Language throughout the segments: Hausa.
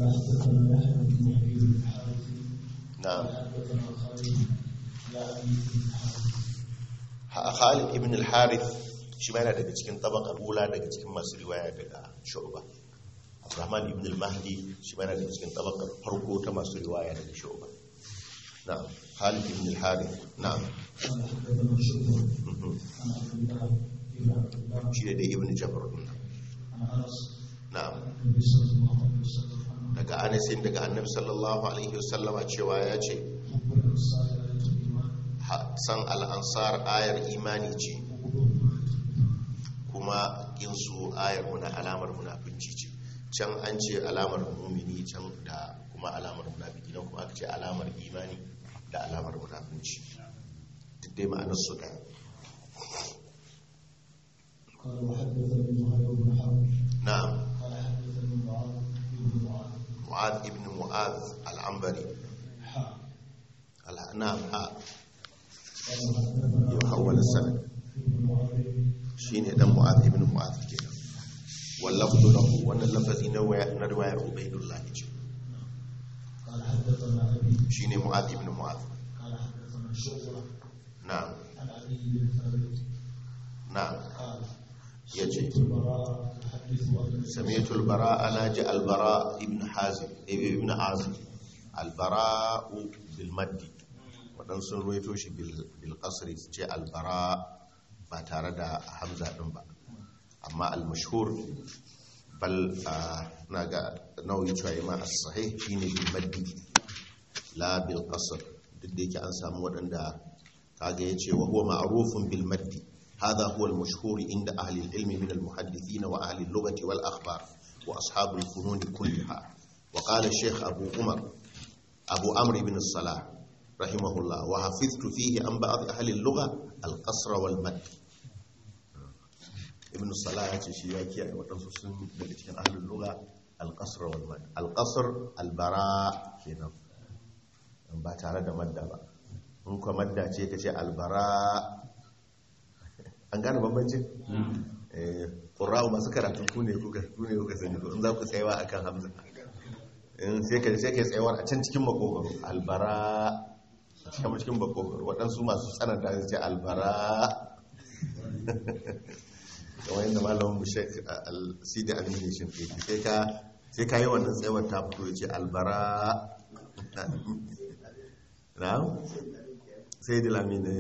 قال حدثنا يحيى بن يحيى بن الحارث na'am حدثنا خالد يعني بن الحارث Ha- Khalid ibn al-Harith shi ma yana daga cikin tabaqar ula daga cikin masu riwaya daga Shu'ba Abdurrahman ibn al-Mahdi shi ma yana daga cikin tabaqar farko ta masu riwaya daga Shu'ba na'am Khalid ibn al-Harith na'am قال حدثنا شعبة Mhm. عن عبد الله بن عبد الله shi ne da ibn Jabr din nan. عن انس na'am عن النبي صلى الله عليه وسلم انه daga Anas daga Annabi sallallahu alaihi wasallama cewa ya ce حب الانصار ايه الايمان ha- san al-ansar ayar imani ce وحبهم kuma kinsu ayar muna alamar munafinci ce can an ce alamar mumini can da kuma alamar munafiki nan kuma aka ce alamar imani da alamar munafinci duk dai ma'anar su da قال وحدثني زهير بن حرب na'am قال حدثني معاذ بن معاذ mu'ad ibn mu'ad al-ambari حاء al- na'am ha قال حدثنا yau hawwal sanad ابن معاذ shine dan mu'ad ibn mu'ad kenan wallafdu lahu wannan lafazi na waya na riwayar ubaydullah ce قال حدثنا ابي shine mu'ad ibn mu'ad قال حدثنا شعبة na'am عن علي بن ثابت na'am قال يجي. سمعت البراء يحدث عن سمعت البراء ناجي البراء ابن حازم ابن عازم البراء بالمد wadan sun ruwaito shi bil qasri su ce albara ba tare da hamza din ba amma al-mashhur bal na ga nauyi cewa ma as-sahih shine bil maddi la bil qasr duk da yake an samu wadanda kaga yace wa huwa ma'rufun bil maddi هذا هو المشهور عند أهل العلم من المحدثين وأهل اللغة والأخبار وأصحاب الفنون كلها وقال الشيخ أبو عمر أبو عمرو بن الصلاح رحمه الله وحفظت فيه عن بعض أهل اللغة القصر والمد ابن الصلاح يتشياكي وتنصص من أهل اللغة القصر والمد القصر البراء كنا ba tare da madda ba in kuma madda ce ka ce albara an gane bambancin ƙura'u masu karatu ku ne kuka sani ko in za ku tsayawa akan hamza in sai ka sai ka tsayawar a can cikin makogaro albara a cikin cikin makogaro waɗansu masu tsananta su ce albara kamar yadda malamin mu shek al-sidi abin ne shi ke sai ka sai ka yi wannan tsayawar ta fito ya ce albara na sai da lamine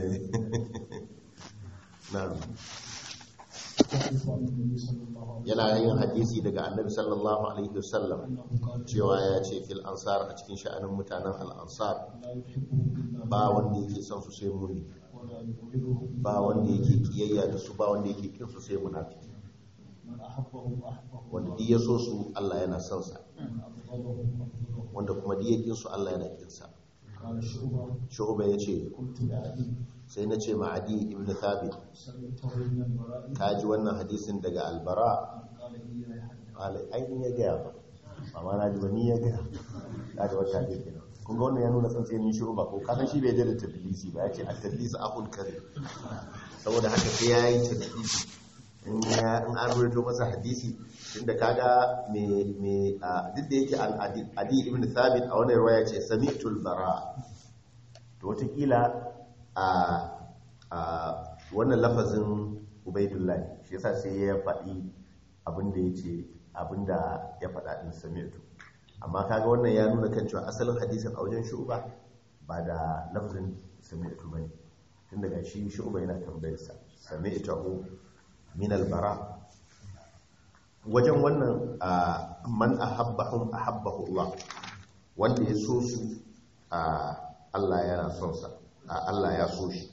na'am يحدث عن النبي صلى الله عليه yana yin hadisi daga annabi sallallahu alaihi wasallam وسلم انه قال cewa ya ce fil ansar a cikin sha'anin mutanen al-ansar لا يحبهم الا ba wanda yake son su sai muni ولا يبغضهم ba wanda yake kiyayya da su ba wanda yake kin su sai munafiki من احبهم احبه wanda الله duk ya so su Allah yana son sa من ابغضهم ابغضه wanda kuma duk ya kin su Allah yana kin sa قال شعبة shu'ba yace قلت لعلي sai na ce ma adi ibn thabit سمعته من البراء ka ji wannan hadisin daga albara قال لي لا يحدث qala ai ni ya gaya ba amma na ji ba ni ya gaya ka ji wata hadisi kenan kun ga wannan ya nuna tsantsayin shu'ba ko kasan shi bai da tadlisi ba ya ce at-tadlis akhul kadhib saboda haka sai ya yi tadlisi in ya in an rawaito masa hadisi tunda kaga me me a, duk da yake al-adi adi ibn thabit a wannan riwaya ce sami'tul bara to wataƙila a a wannan lafazin ubaidullah shi yasa sai ya faɗi abinda ya ce abinda ya faɗa ɗin sami'tu amma kaga wannan ya nuna kan cewa asalin hadisin a wajen shu'ba ba da lafazin sami'tu bane tun daga shi shu'ba yana tambayarsa sami'tu min albara wajen wannan a, man ahabbahum ahabbahu Allah wanda ya so su a Allah yana son sa a Allah ya so shi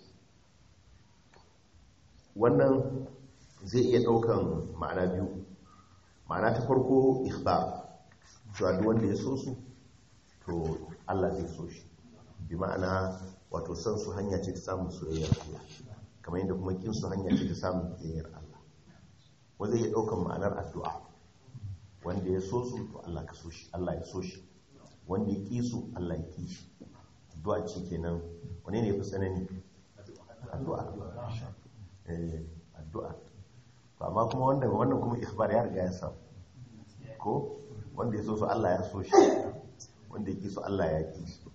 wannan zai iya daukan ma'ana biyu ma'ana ta farko ikhbar cewa duk wanda ya so su to Allah zai so shi bi ma'ana wato son su hanya ce ta samun soyayyar Allah kamar yadda kuma kin su hanya ce ta samun soyayyar Allah wanda zai iya daukan ma'anar addu'a wanda ya so su to Allah ka so shi Allah ya so shi wanda ya ki su Allah ya ki shi addu'a ce kenan wane ne ya fi tsanani addu'a eh addu'a to amma kuma wannan wannan kuma ikhbar ya riga ya samu ko wanda ya so su Allah ya so shi wanda ya ki so Allah ya ki shi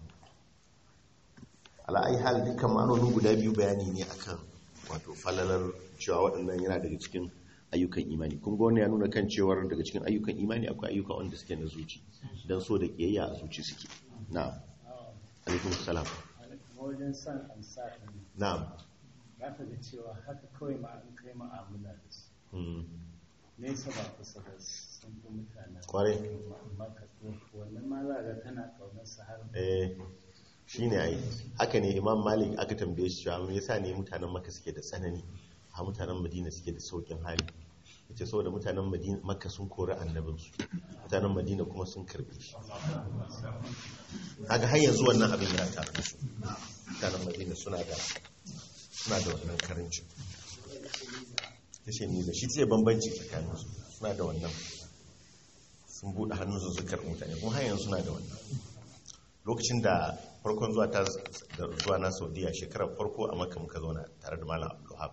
ala'ai hal dukkan ma'anonin guda biyu bayani ne akan wato falalar cewa waɗannan yana daga cikin ayyukan imani kun ga wannan ya nuna kan cewar daga cikin ayyukan imani akwai ayyuka wanda suke na zuci dan so da kiyayya a zuci suke na'am alaikum salam wajen san ansa ɗin na'am za ka ga cewa haka kawai ma an kai ma'amala da su Mm. nesa ba kusa ba sun fi mutanen Kwarai. maka to wannan ma za ga tana kaunar su har eh shine ai haka ne imam malik aka tambaye shi cewa me yasa ne mutanen makka suke da tsanani a mutanen madina suke da saukin hali yace saboda mutanen madina makka sun kori annabinsu mutanen madina kuma sun karbe shi kaga har yanzu wannan abin ya tare da su mutanen madina suna da suna da wannan karancin yace ni da shi ce bambanci tsakanin su suna da wannan sun bude hannunsu su karɓi mutane kuma har yanzu suna da wannan lokacin da farkon zuwa ta da zuwa na saudiya shekarar farko a makka muka zauna tare da malam abdulhab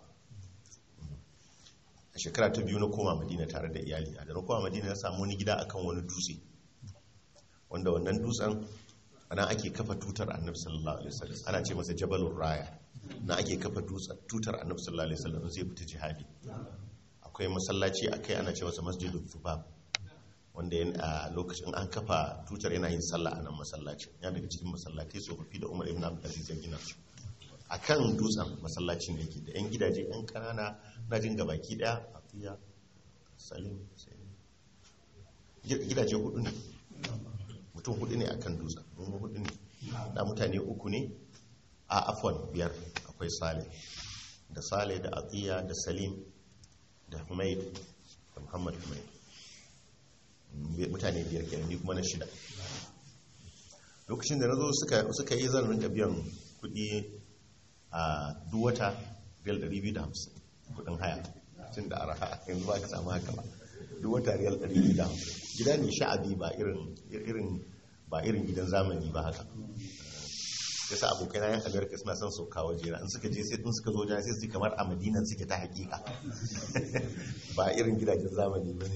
a shekara ta biyu na koma madina tare da iyali a da na koma madina na samu wani gida akan wani dutse wanda wannan dutsen ana ake kafa tutar annabi sallallahu alaihi wasallam ana ce masa jabalur raya na ake kafa dutsen tutar annabi sallallahu alaihi wasallam zai fita jihadi akwai masallaci akai ana ce masa masjidul thubab wanda yan- a lokacin an kafa tutar yana yin sallah a nan masallacin ya daga cikin masallatai tsofaffi da umar ibn abdulaziz ya gina su a kan dutsen masallacin da yake da yan gidaje yan kanana na jin gabaki daya a fiya salim sai Gi- gidaje hudu ne mutum hudu ne akan dutsen mun hudu ne da mutane uku ne a afwan biyar akwai sale da sale da atiya da salim da humaid da muhammad humaid mutane biyar kenan ni kuma na shida lokacin da na zo suka yi zan rinka biyan kudi a duwata riyal 250 kudin haya tun da araha yanzu ba ka samu haka ba duwata riyal 250 gida ne sha'abi ba irin irin ba irin gidan zamani ba haka yasa abokai na yan amerika suna son sauka waje na in suka je sai in suka zo jana sai su ji kamar a madinan suke ta hakika ba irin gidajen zamani ba ne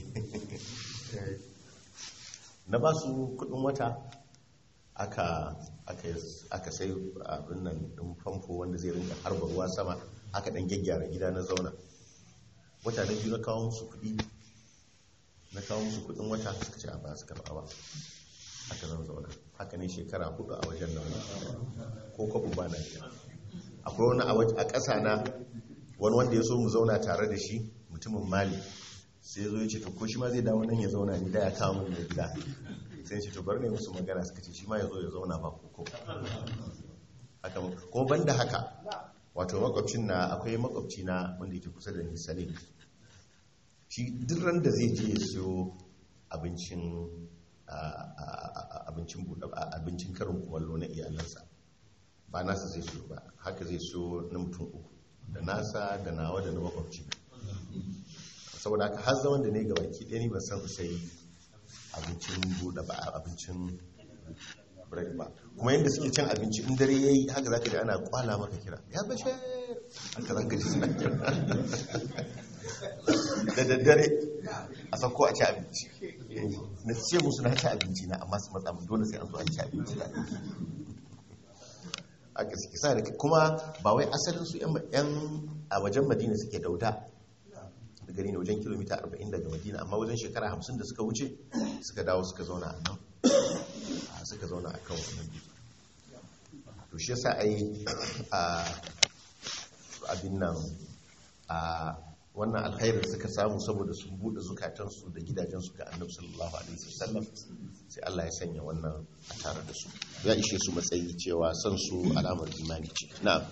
na ba su kudin wata aka aka sai abin nan din famfo wanda zai rinka harba ruwa sama aka dan gyaggyara gida na zauna wata na biyu na kawo musu kudi na kawo musu kudin wata suka ce a ba su karba ba haka zan zauna haka ne shekara hudu a wajen nan ko kwabu ba na biya akwai wani a ƙasa na wani wanda ya so mu zauna tare da shi mutumin mali sai zo ya ce to ko shi ma zai dawo nan ya zauna ni da ya kawo mun da gida sai ce to bar ne musu magana suka ce shi ma ya zo ya zauna ba koko haka kuma banda haka wato makwabcin na akwai makwabci na wanda yake kusa da ni salim shi duk ran da zai je ya siyo abincin abincin buɗe abincin karin kumallo na iyalansa ba nasa zai siyo ba haka zai siyo na mutum uku da nasa da nawa da na makwabci saboda haka har zaman da ne ga baki ɗaya ni ban san sai abincin buɗe ba abincin break ba kuma yadda suke cin abinci in dare ya yi haka za ka ji ana kwala maka kira ya bashe haka za ka ji suna kira da daddare a sauko a ci abinci na ce musu na ci abinci na amma su matsa mun dole sai an zo an ci abinci da aka suke sa da kuma ba wai asalin su yan a wajen madina suke dauda da gari ne wajen kilomita 40 daga madina amma wajen shekara 50 da suka wuce suka dawo suka zauna a nan suka zauna a kan wannan to shi yasa ai a abin nan a wannan alkhairin suka samu saboda sun bude zukatansu da gidajensu ga annabi sallallahu alaihi wasallam sai Allah ya sanya wannan a tare da su ya ishe su matsayi cewa san su alamar imani ce na'am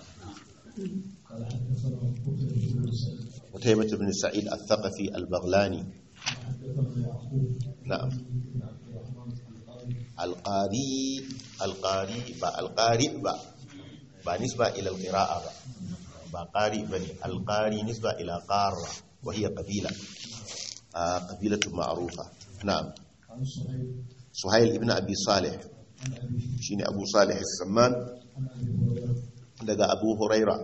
متيمة بن سعيد الثقفي البغلاني نعم القاري القاري با القارئ با با نسبة إلى القراءة با با قارئ بني القاري نسبة إلى قارة وهي قبيلة آه قبيلة معروفة نعم سهيل ابن أبي صالح شيني أبو صالح السمان daga abu huraira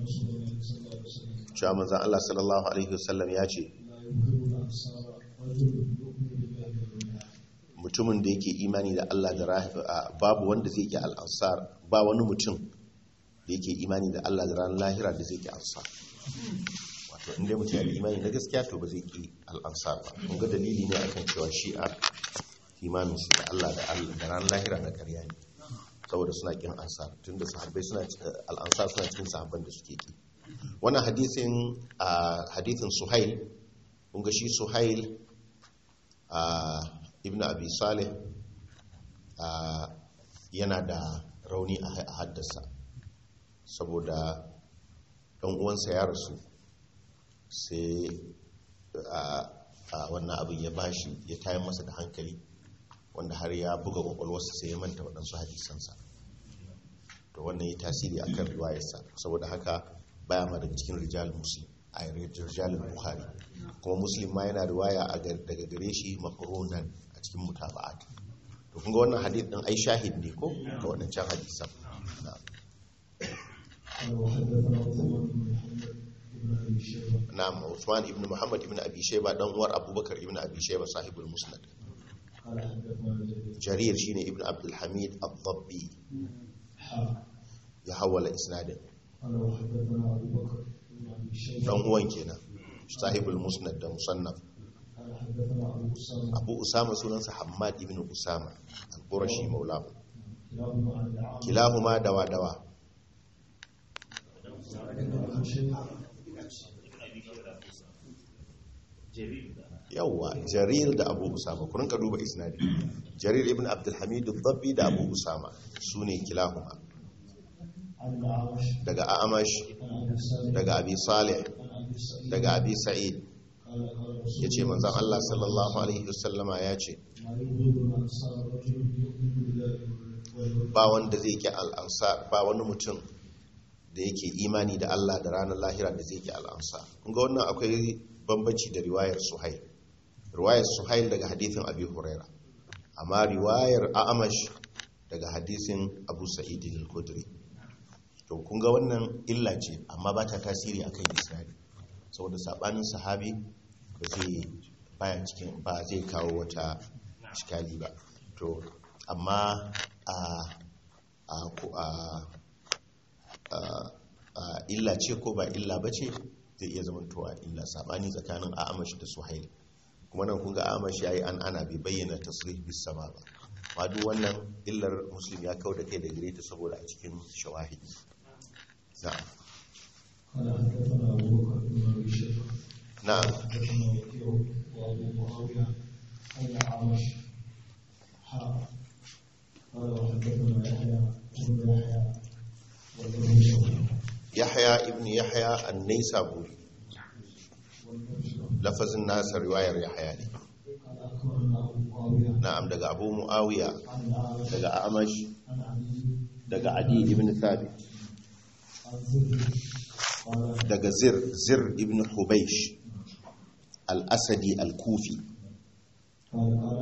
cewa manzan Allah sallallahu Alaihi wasallam ya ce mutumin da yake imani da Allah da ra- a, babu wanda zai ki al-ansar ba wani mutum da yake imani da Allah da ranar lahira da zai ki ansar wato inda mutum yana da imani na gaskiya to ba zai ki al-ansar ba kun ga dalili ne akan cewa shi'a imanin su da Allah da Allah da ranar lahira na ƙarya ne saboda suna kin ansar tunda sahabbai suna ci- al-ansar suna cikin sahabban da suke ki wannan hadisin a hadisin suhail kun ga shi suhail a ibn abi salih a yana da rauni a a haddasa saboda ɗan uwansa ya rasu sai a a wannan abin ya bashi ya tayan masa da hankali wanda har ya buga kwakwalwarsa sai ya manta waɗansu hadisansa to wannan ya tasiri a kan riwayarsa saboda haka baya ma daga cikin rijal muslim a rijal bukhari kuma muslim ma yana riwaya a gar- daga gare shi makaronan a cikin mutaba'at to kun ga wannan hadith din ai shahid ne ko ga waɗancan hadisan na'am. قال وحدثنا عثمان بن محمد بن ابي شيبه na'am Uthman ibn Muhammad ibn Abi Shayba dan uwar Abubakar ibn Abi Shayba sahibul Musnad قال حدثنا جرير Jarir shine ibn Abdul Hamid ad-Dabbi حا ya hawala isnadin قال وحدثنا ابو بكر بن ابي شيبه dan uwan kenan sahibul Musnad da Musannaf قال حدثنا ابو اسامه Abu Usama sunansa Hammad ibn Usama al-Qurashi maulahu كلاهما عن العاص kilahuma dawa dawa بن شيبه yawwa Jarir da Abu Usama ku rinka duba isnadi Jarir ibn Abdul Hamid ad-Dabbi da Abu Usama sune kilahuma عن الاعمش daga Amash عن ابي سالم daga Abi Salih عن ابي سعيد daga Abi Sa'id قال قال رسول ya ce manzan Allah sallallahu Alaihi wasallama ya ce ما يبغض الانصار رجل يؤمن بالله واليوم ba wanda zai ki al'ansa ba wani mutum da yake imani da Allah da ranar lahira da zai ki al'ansa kunga wannan akwai bambanci da riwayar suhail riwayar suhail daga hadithin abi huraira amma riwayar a'amash daga hadithin abu sa'id al-khudri to kunga wannan illa ce amma ba ta tasiri akan isnadi saboda sabanin sahabi ba zai baya cikin ba zai kawo wata iskali ba to amma a a ko- a a- a illa ce ko ba illa ba ce zai iya zamantowa illa sabani tsakanin a'amash da suhail kuma nan kun ga a'amash yayi an ana bai bayyana tasrih bis sama ba ma duk wannan illar muslim ya kawo da kai da gare ta saboda a cikin shawahid na'am قال حدثنا ابو بكر بن ابي شيبه na'am حدثنا وكيع وابو معاويه عن الاعمش حا قال وحدثنا يحيى بن يحيى واللفظ له yahya ibn yahya an-naisaburi واللفظ له lafazin nasa riwayar yahya ne قال اخبرنا ابو معاويه na'am daga abu muawiya عن الاعمش daga amash عن علي daga adi ibn thabit عن زهري قال daga zir zir ibn hubaish al-asadi al-kufi قال قال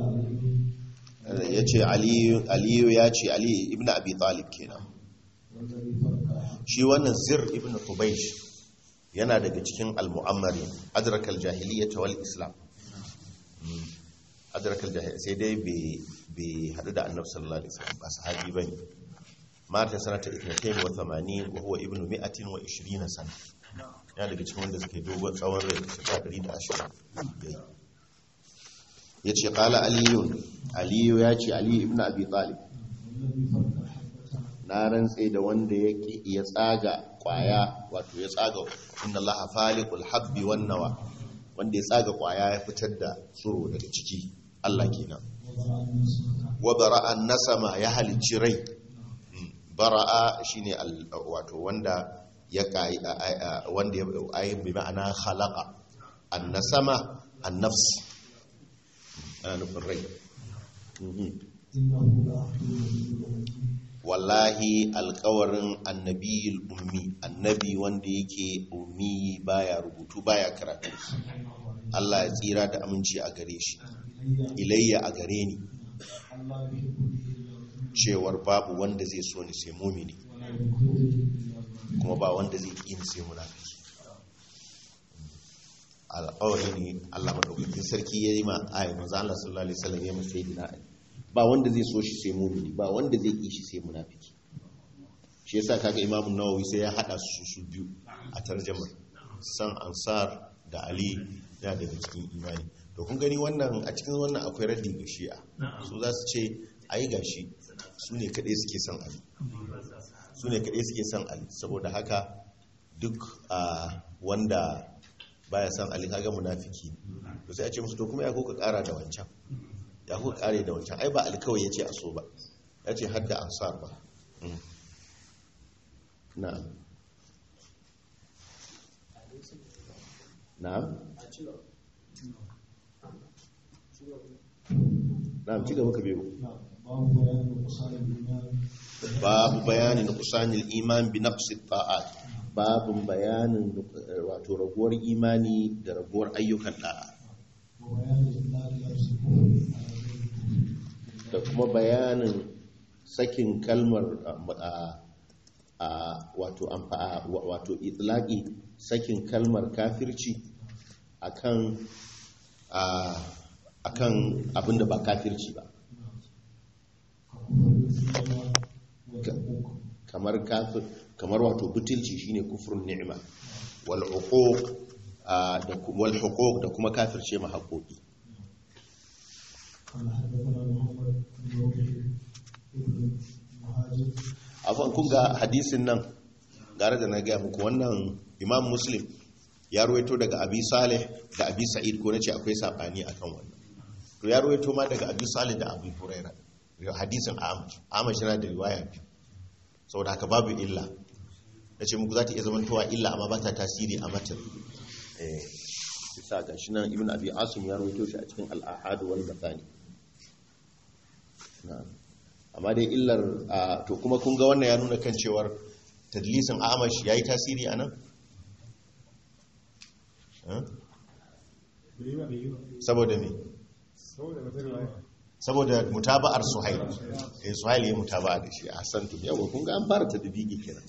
علي ya ce aliyu ya ce aliyu ibn abi talib kenan والذي فرق shi wannan zir ibn hubaish yana daga cikin al-mu'ammari adrakal jahiliyyah wal islam Mm. adrakal jahiliyyah sai dai bai hadu da annabi sallallahu alaihi wasallam ba sahabi bane mata sanata 82 wa huwa ibn 120 sana yana daga cikin wanda suke dogon tsawon rai shekara 120 ya ce kala aliyun aliyu ya ce aliyu ibn abi talib والذي فرق حبته na rantse da wanda ya ki- ya tsaga kwaya wato ya tsaga inna allaha faliqul habbi wan nawa wanda ya tsaga kwaya ya fitar da tsuro daga ciki Allah kenan وضع النسمة wa bara'a nasama ya halicci rai Mm. bara'a shine al- wato wanda ya kai a- a- a- wanda ya ayi bi ma'ana khalaqa an-nasama an-nafs ana nufin rai Mhm. إنه لأحد النبي الأمي wallahi alkawarin annabiyul ummi annabi wanda yake ummi baya rubutu baya karatu Allah ya tsira da aminci a gare shi إلي ilayya a gare ni الله يحبني إلا المؤمن cewar babu wanda zai so ni sai mumini ولا يكرهني إلا المؤمن kuma ba wanda zai ƙi ni sai munafiki alƙawari ne Allah madaukakin sarki ya yi ma ayi manzo Allah sallallahu alaihi wasallam ya masa sayyidina Ali ba wanda zai so shi sai mumini ba wanda zai ki shi sai munafiki shi yasa kaga imamu nawawi sai ya hada su su biyu a tarjamar san ansar da ali ya daga cikin imani to kun gani wannan a cikin wannan akwai raddi ga shi'a su za su ce ai gashi su ne kaɗai suke son ali su ne kaɗai suke son ali saboda haka duk a wanda baya son ali kaga munafiki to sai a ce musu to kuma ya kuka ƙara da wancan ya kuka ƙare da wancan ai ba ali kawai ya ce a so ba ya ce har da ansar ba Mm. na'am na'am na'am ci gaba ka biyo نعم باب بيان نقصان الإيمان babu bayanin kusanil iman bi naqsi ta'at babun bayanin eh, wato raguwar imani da raguwar ayyukan da'a وبيان إطلاق لفظ الكفر على غير الكفر da kuma bayanin sakin kalmar a a wato amfa a- wa- wato itlaqi sakin kalmar kafirci akan a akan abinda ba kafirci ba ككفر الدنيا والحقوق kamar kafir kamar wato butulci shine kufrun ni'ima wal uquq ah, da ku- wal huquq da kuma kafirce ma haƙoƙi قال حدثنا محمد بن روح ابن مهاجر afan kun ga hadisin nan gare da na gaya muku wannan imam muslim ya ruwaito daga abi salih da abi sa'id ko nace akwai sabani akan wannan to ya ruwaito ma daga abi salih da abi huraira hadisin amash amash yana da riwaya biyu saboda haka babu illa nace muku za ta iya zamantowa illa amma ba ta tasiri a matan eh bisa ga shi nan ibn abi asim ya ruwaito shi a cikin al-ahad wal mathani na'am amma dai illar a, to kuma kun ga wannan ya nuna kan cewar tadlisin amash ya yi tasiri a nan? Eh? saboda me? saboda mutaba'ar suhail eh suhail ya mutaba'a da shi a santum yawa kun ga an fara tadbiki kenan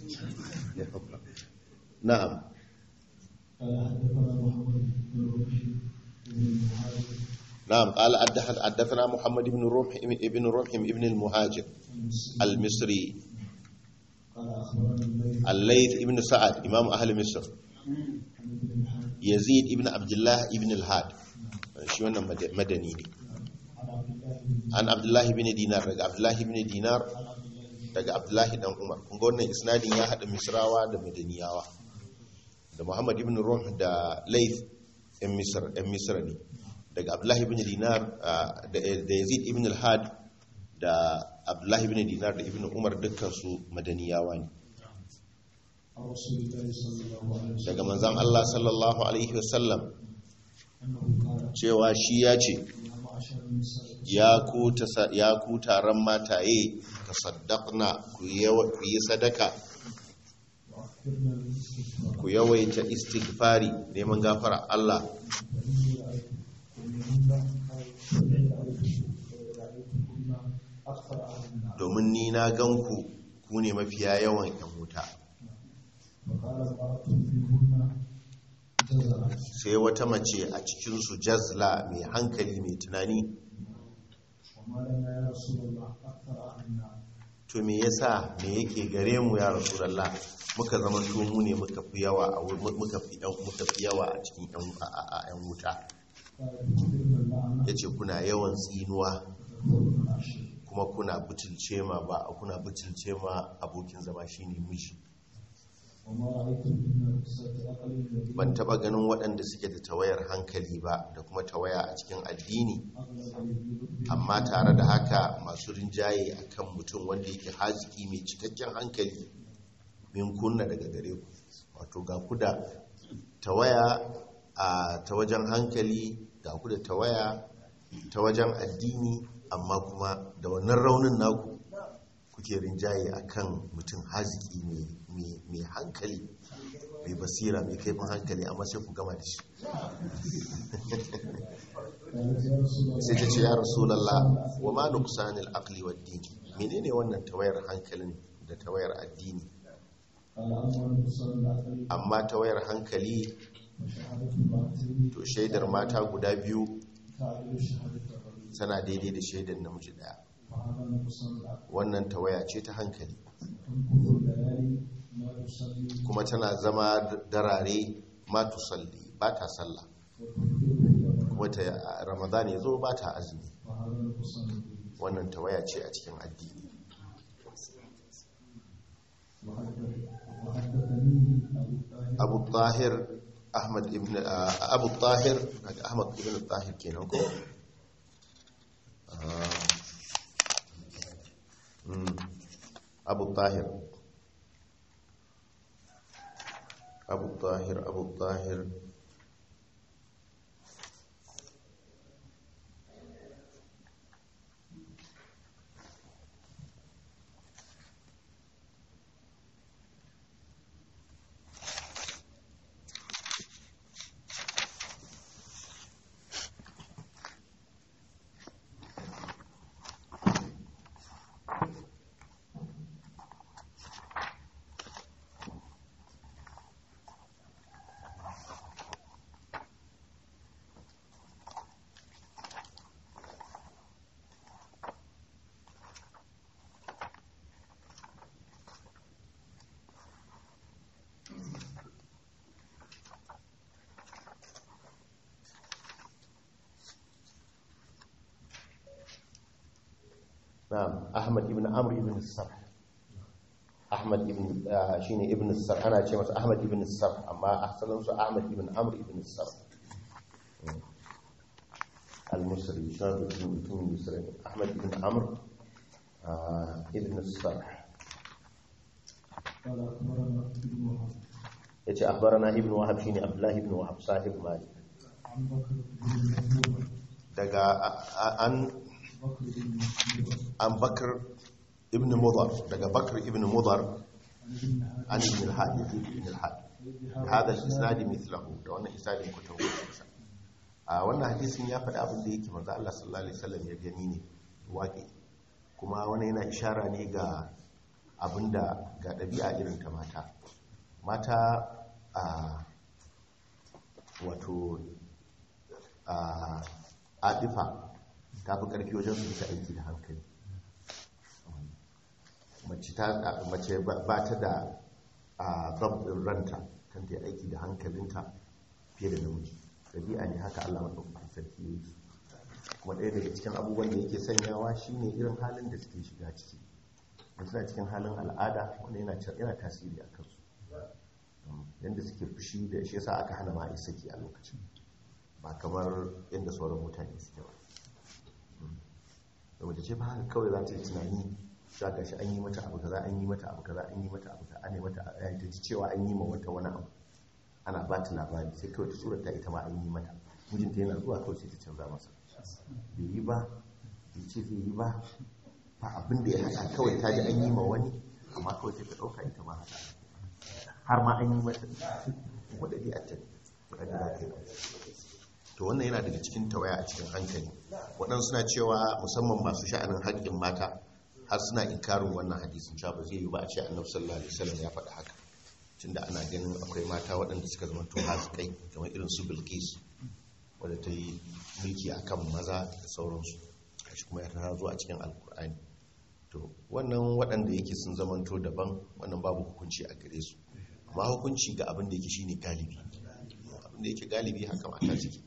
na'am قال حدثنا محمد بن روح ابن مهاجر na'am qala haddath- haddathana muhammad ibn rumh ibn rumh ibn al-muhajir المصري al-misri قال أخبرنا الليل al-layth ibn sa'ad imam ahli misr عن ابن الحاج yazid ibn abdullah ibn al-had shi wannan mad- madani ne عن عبد الله بن an abdullahi bin dinar daga abdullahi bin dinar عن عبد الله بن daga abdullahi dan umar kun ga wannan isnadin ya hada misrawa da madaniyawa da muhammad ibn ruh da layth ɗan misr ɗan misra ne daga abdullahi bin dinar ah, da da yazid ibn al-had da abdullahi bin dinar da ibn umar dukkan su madaniyawa ne عن رسول الله صلى الله عليه وسلم daga manzon Allah sallallahu alaihi wasallam أنه قال cewa shi ya ce يا معشر النساء ya ku tasa- ya ku taron mataye tasaddaqna ku yawa- ku yi sadaka وأكثرنا الاستغفار ku yawaita istighfari neman gafara Allah فإني رأيتكن أو فإني رأيتكن أكثر أهل النار domin ni na ganku ku ne mafiya yawan yan wuta فقال امرأة منهن جزرا sai wata mace a cikin su jazla mai hankali mai tunani وما لنا يا رسول الله أكثر أهل النار to me yasa me yake gare mu ya rasulullah muka zama to mu ne muka fi yawa a wur- muka fi yan muka fi yawa a cikin yan a- a- a yan wuta قال تكفرن اللعنة yace kuna yawan tsinuwa وتكفرن العشر kuma kuna butulce ma ba kuna butulce ma abokin zama shine miji وما رأيت من قصة أقل الذين ban taba ganin waɗanda suke da tawayar hankali ba da kuma tawaya a cikin addini أغلب الذنوب amma tare da haka masu rinjaye akan mutum wanda yake haziki mai cikakken hankali min kunna daga gare ku wato ga ku da tawaya a ta wajen hankali ga ku da tawaya ta wajen addini amma kuma da wannan raunin naku kuke rinjaye akan mutum haziki mai- mai mai hankali mai basira mai kaifin hankali amma sai ku gama da shi قالت يا رسول الله sai ta ce ya rasulallah wa ma nuqsanil aqli wad din menene wannan tawayar hankalin da tawayar addini قال أما نقصان العقل amma tawayar hankali فشهادة المرأتين to shaidar mata guda biyu تعدل شهادة الرجل tana daidai da shaidar namiji daya فهذا نقصان العقل wannan tawaya ce ta hankali تنقض الليالي ما تصلي kuma tana zama darare ma tusalli ba ta sallah وتفطر في رمضان kuma ta ramadan ya zo ba ta azumi فهذا نقصان الدين wannan tawaya ce a cikin addini وحدث- وحدثني أبو abu الطاهر tahir ahmad ibn ah, abu tahir ahmad ibn tahir kenan ko Ah. Mm. abu tahir abu tahir abu tahir na'am ahmad ibn amr ibn sarh ahmad ibn ah, shine ibn sarh ana ce masa ahmad ibn sarh amma asalin su ahmad ibn amr ibn sarh Mm. al-musri shine ibn mutum misri ahmad ibn amr ah, ibn sarh قال أخبرنا ابن وهب yace akhbarana ibn wahab shine abdullah ibn wahab sahib malik عن بكر بن محمود daga a- a- an بكر بن محمود an bakr ibn mudar daga bakr ibn mudar عن ابن هادي an ibn al-had ibn al-had هذا الاسناد مثله da wannan isnadin ku tawo a wannan hadisin ya faɗi abin da yake manzo Allah sallallahu alaihi wasallam ya gani ne waƙi kuma wannan yana ishara ne ga abinda ga ɗabi'a irin ta mata mata a wato a adifa ta fi ƙarfi wajen su ta aiki da hankali mace ta mace ba ta da a zaɓin ranta kan ta yi aiki da hankalinta fiye da namiji ɗabi'a ne haka allah maɗaukakin sarki ya yi kuma ɗaya daga cikin abubuwan da yake sanyawa shine irin halin da suke shiga ciki da suna cikin halin al'ada wanda yana yana tasiri a kansu yadda suke fushi da shi yasa aka hana ma a yi saki a lokacin ba kamar yadda sauran mutane suke ba da mace ce ba haka kawai za ta yi tunani za ka shi an yi mata abu kaza an yi mata abu kaza an yi mata abu kaza an yi mata a ta ji cewa an yi ma wata wani abu ana ba ta labari sai kawai ta tsorata ita ma an yi mata mijinta yana zuwa kawai sai ta canza masa bai yi ba bai ce zai yi ba ba abin da ya haɗa kawai ta ji an yi ma wani amma kawai sai ta ɗauka ita ma haka har ma an yi mata wadda dai a can wadda za ta yi to wannan yana daga cikin tawaya a cikin hankali waɗansu suna cewa musamman masu sha'anin haƙƙin mata har suna inkarin wannan hadisin cewa ba zai yi ba a ce annabi sallallahu alaihi wasallam ya faɗa haka tunda ana ganin akwai mata waɗanda suka zama to kai kamar irin su bilkis wadda ta yi mulki akan maza da sauransu shi kuma ya tana zuwa cikin alkur'ani to wannan waɗanda yake sun zamanto daban wannan babu hukunci a gare su amma hukunci ga abin da yake shine galibi abin da yake galibi haka mata ciki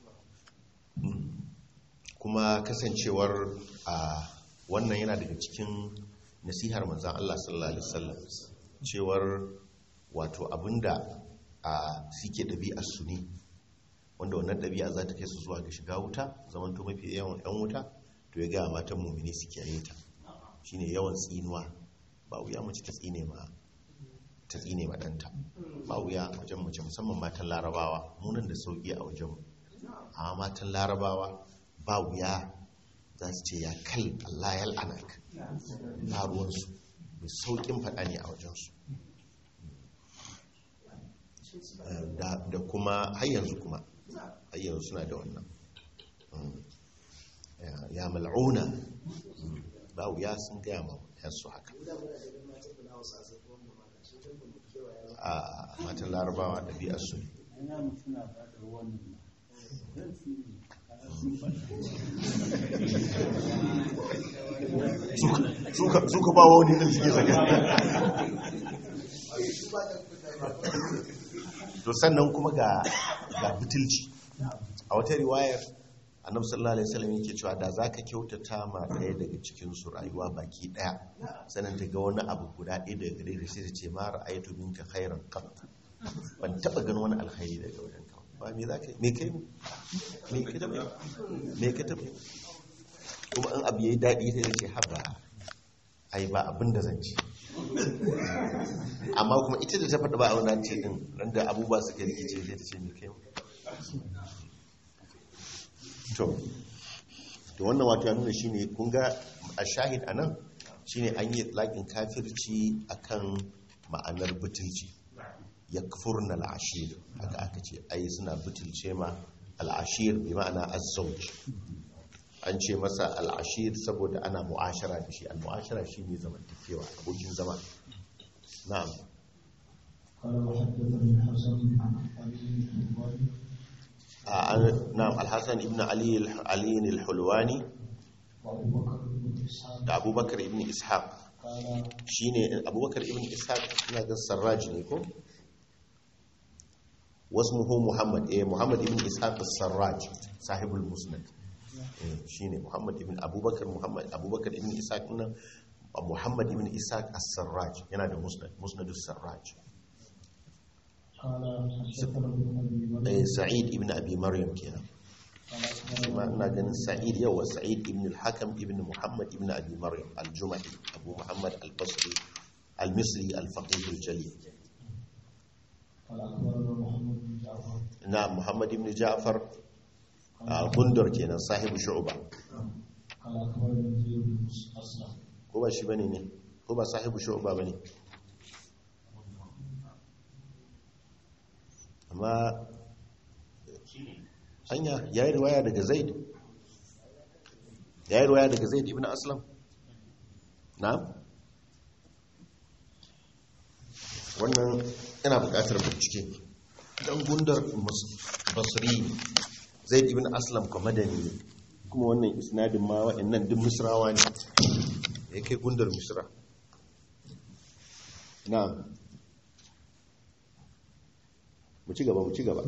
kuma kasancewar a wannan yana daga cikin nasihar manzan Allah sallallahu alaihi wasallam cewar wato abinda a suke ɗabi'ar su ne wanda wannan ɗabi'a za ta kai su zuwa ga shiga wuta zamanto mafi yawan 'yan wuta to ya gaya matan mummini su kiyaye ta shine yawan tsinuwa ba wuya mace ta tsine ma ta tsine ma ɗanta ba wuya wajen mace musamman matan larabawa munan da sauƙi a wajen amma matan larabawa ba wuya za su ce ya kal Allah ya al'anak ba ruwansu mai sauƙin faɗa ne a wajensu da kuma har yanzu kuma har yanzu suna da wannan ya mal'una ba wuya sun gaya ma yansu haka a matan larabawa ɗabi'arsu ne ina suna faɗa wannan zan tsiri suka ba wani ɗin suke saka to sannan kuma ga ga butulci a wata riwayar annabi sallallahu alaihi wasallam yake cewa da zaka kyautata ma ɗaya daga cikin su rayuwa baki ɗaya sannan ta ga wani abu guda ɗaya daga gare da sai ta ce ma ra'aytu minka khairan qat ban taba ganin wani alkhairi daga wajen ka ba me zaka me kai mu me ka tabe me ka tabe kuma in abu yayi daɗi sai ta ce haba ai ba abin da zan ci amma kuma ita da ta faɗa ba a wannan ce din ran da abubuwa suka rikice sai ta ce me kai mu to to wannan wato ya nuna shine kun ga a shahid anan shine an yi laƙin kafirci akan ma'anar butulci yakfurna al'ashir haka aka ce ai suna butulce ma al'ashir bi ma'ana az-zawj an ce masa al'ashir saboda ana mu'ashara da shi al-mu'ashara shine zamantakewa abokin zama na'am قال وحدثني الحسن عن علي الحلواني na'am al-hasan ibn ali ali al-hulwani وابو بكر بن اسحاق da abubakar ibn ishaq قال shine abubakar ibn ishaq ina ga sarraj ne ko wasmuhu muhammad eh muhammad ibn ishaq as-sarraj sahibul musnad eh shine muhammad ibn abubakar muhammad abubakar ibn ishaq nan muhammad ibn ishaq as-sarraj yana da musnad musnad as-sarraj قال حدثنا ابن ابي مريم eh sa'id ibn abi maryam kenan قال kuma اخبرنا ina ganin sa'id yawa sa'id ibn al-hakam ibn muhammad ibn abi maryam al-jumahi abu muhammad al-basri al-misri al-faqih al-jalil قال اخبرنا محمد بن جعفر na muhammad ibn ja'far a gundar kenan sahibu shu'ba قال اخبرنا زيد بن اسلم ko ba shi bane ne ko ba sahibu shu'ba bane amma hanya yayi riwaya daga zaid yayi riwaya daga zaid ibn aslam na'am wannan yana buƙatar bincike dan gundar mus- basri zaid ibn aslam kuma madani ne kuma wannan isnadin ma waɗannan duk misrawa ne ya kai gundar misra na'am mu ci gaba mu ci gaba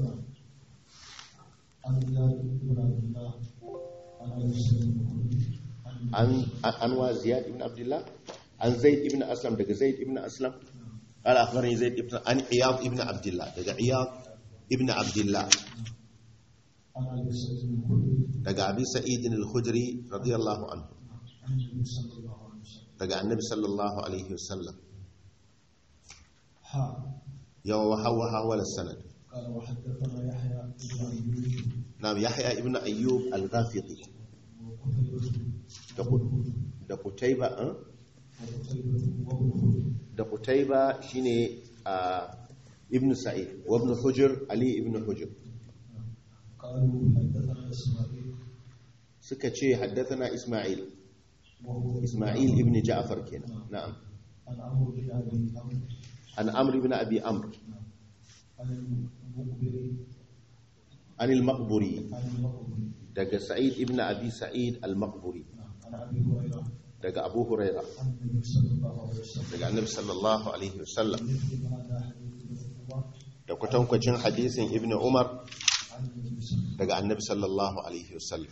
عن زياد بن عبد الله عن ابي سعيد الخدري عن an an wa ziyad ibn abdullah an zaid ibn aslam daga zaid ibn aslam قال اخبرني زيد ibn an iyad ibn abdullah daga iyad ibn abdullah عن ابي سعيد الخدري daga abi sa'id al-khudri radiyallahu anhu عن النبي صلى الله عليه وسلم daga annabi sallallahu alaihi wasallam ها yawa hawa hawa sanad قال وحدثنا يحيى بن ايوب na'am yahya ibn ayyub al-ghafiqi وقتيبة da Qut- da qutayba eh? وقتيبة وابن خلد da qutayba shine a ibn sa'id wa ibn hujr ali ibn hujr قالوا حدثنا اسماعيل suka ce haddathana isma'il وهو isma'il ibn ja'far kenan na'am عن عمرو بن ابي عمرو an amr ibn abi amr عن المقبري an al-maqburi عن المقبري daga sa'id ibn abi sa'id al-maqburi عن ابي هريره daga abu huraira عن النبي صلى الله عليه وسلم daga annabi sallallahu alaihi wasallam مثل هذا حديث ابن عمر da kwatankwacin hadisin ibn umar عن النبي صلى الله daga annabi sallallahu alaihi wasallam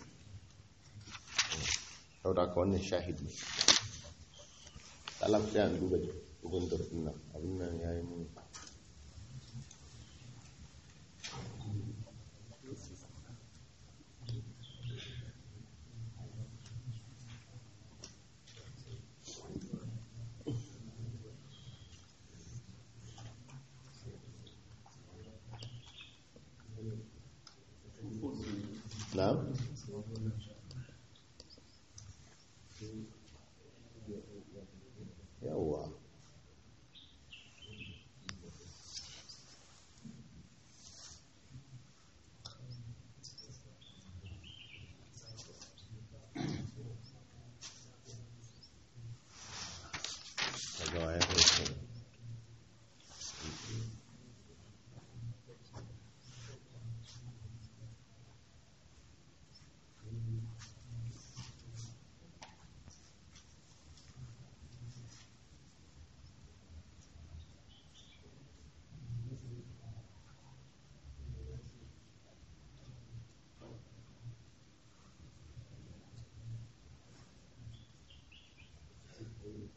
saboda ka wannan shahidi Allah ya an duba ibn darna abin nan yayi mun na'am yawwa daga waya kai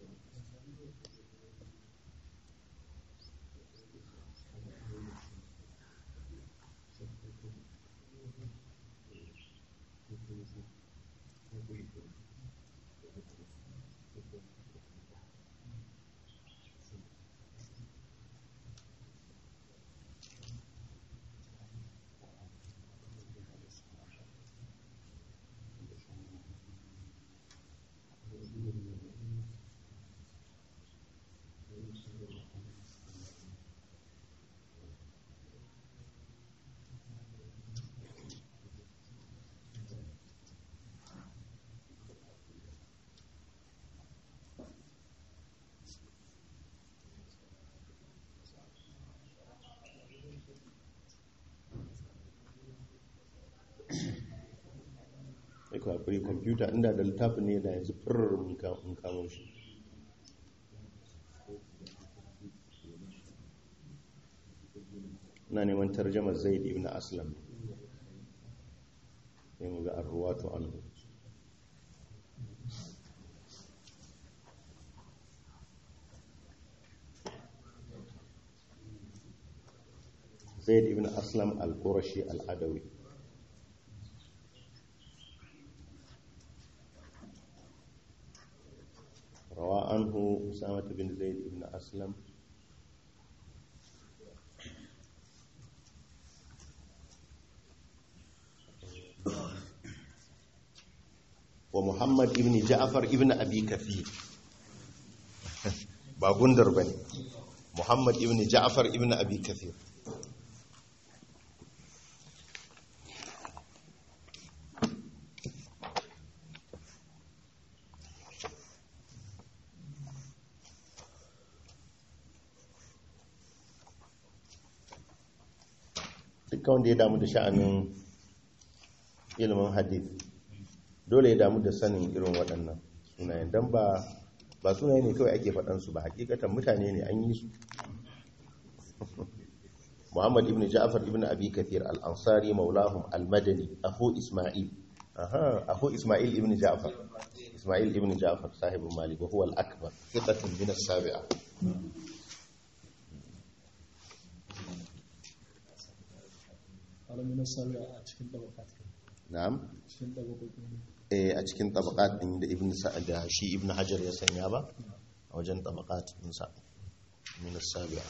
sai ku haƙuri kwamfuta inda da littafin ne da yanzu firar mun kamo shi na neman tarjamar zaid ibn aslam sai mu ga arruwatu anhu zaid ibn aslam al-qurashi al-adawi روى عنه أسامة بن زيد بن أسلم ومحمد بن جعفر ابن أبي كثير باغندر بني محمد ابن جعفر ابن أبي كثير dukkan wanda ya damu da sha'anin ilimin hadith dole ya damu da sanin irin waɗannan sunayen don ba ba sunaye ne kawai ake faɗansu ba hakikatan mutane ne an yi su muhammad ibn ja'far ibn abi kathir al-ansari maulahum al-madani ahu isma'il aha ahu isma'il ibn ja'far isma'il ibn ja'far sahibu malik wa huwa al-akbar thiqatun min as-sabi'a alamin sabi'a a cikin tabaqat na'am cikin tabaqokin eh a cikin tabaqat din da ibn sa'ad da shi ibn hajar ya sanya ba a wajen tabaqat din sa min as-sabi'a